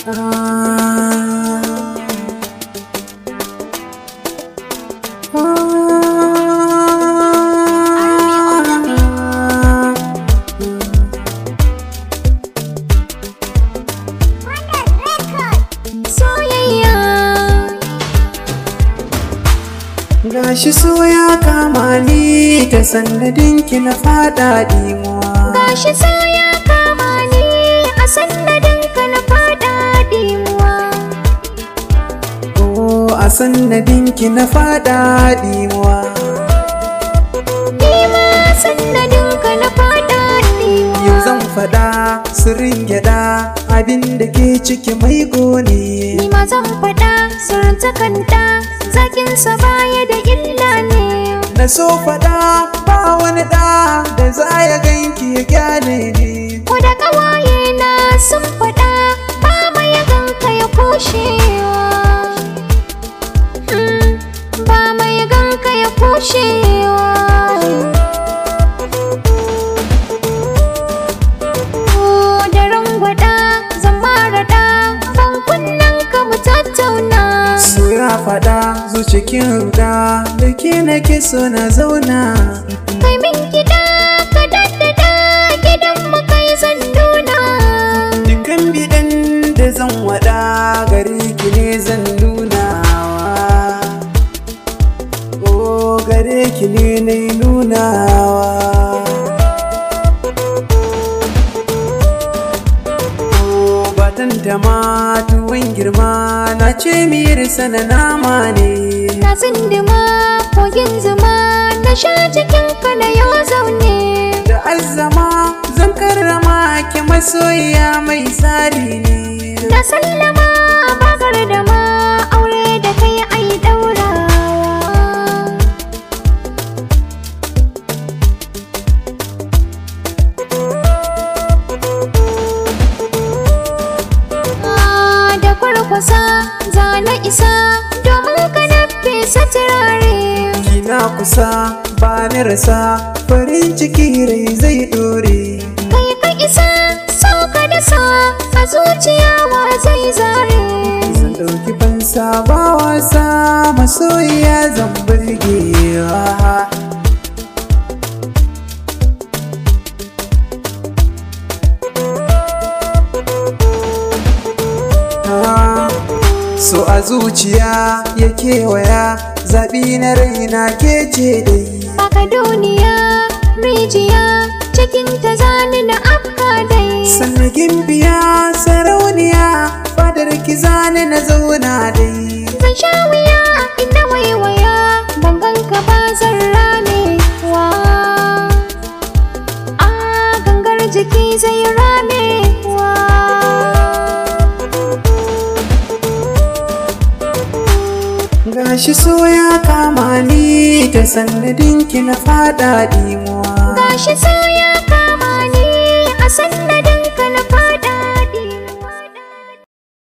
Soyayya Gashi so ya kama ni ta sannadin ki na fada dimuwa gashi so ya kama ni a sannadin ka na fada dimuwa Oh a sannadin ki na fada dimuwa Nima sannadin ka na fada dimuwa Yau zan fada sirrin gyada abin da ke ciki mai gone Nima zan faɗa sirrin takanta zakinsa baya da illa ne Na so fada ba wani da da za ya ganki ya gyale ne Ko da ƙawaye na sun faɗa ba mai ganka ya kushewa Mm, ba mai ganka ya kushewa Ko da rangwada zan maraɗa ban kunnen ka mu tattauna So ya fada zucikin ruda da ke nake so na zauna Kai min gida ka daddada gidan mu kai zan nuna Dukan bidan da zan wada gare ki ne zan nunawa Oh gare ki ne na nunawa Oh batan da ma tuwon girma na ce miyar sana nama ne Na tsindima kogin zuma na sha cikin ka na yau zaune Da azzama zan karrama ki masoyiya mai tsari ne Na sallama bakar da ma aure da kai ai daurawa Ah, Da kwarkwasa za na isa domin ka na fesa turare Kina kusa ba ni rasa farin ciki rai zai dore kai ka isa sauka da sa a zuciya wa zai zare Zan ɗauki fansa ba wasa masoyiya zan burgewa Ah, So a zuciya ya kewaya zaɓi na raina ke ce dai Baka duniya rijiya cikin ta zani na afka dai Sannagin biya sarauniya fadar ki zane na zauna dai zan sha wuya inda waiwaya ban ganka ba zan rame wa a gangar jiki zai rame wa Gashi so ya kama ni ta sannadin ki na fada dimuwa gashi so ya kama ni a sannadin ka na fara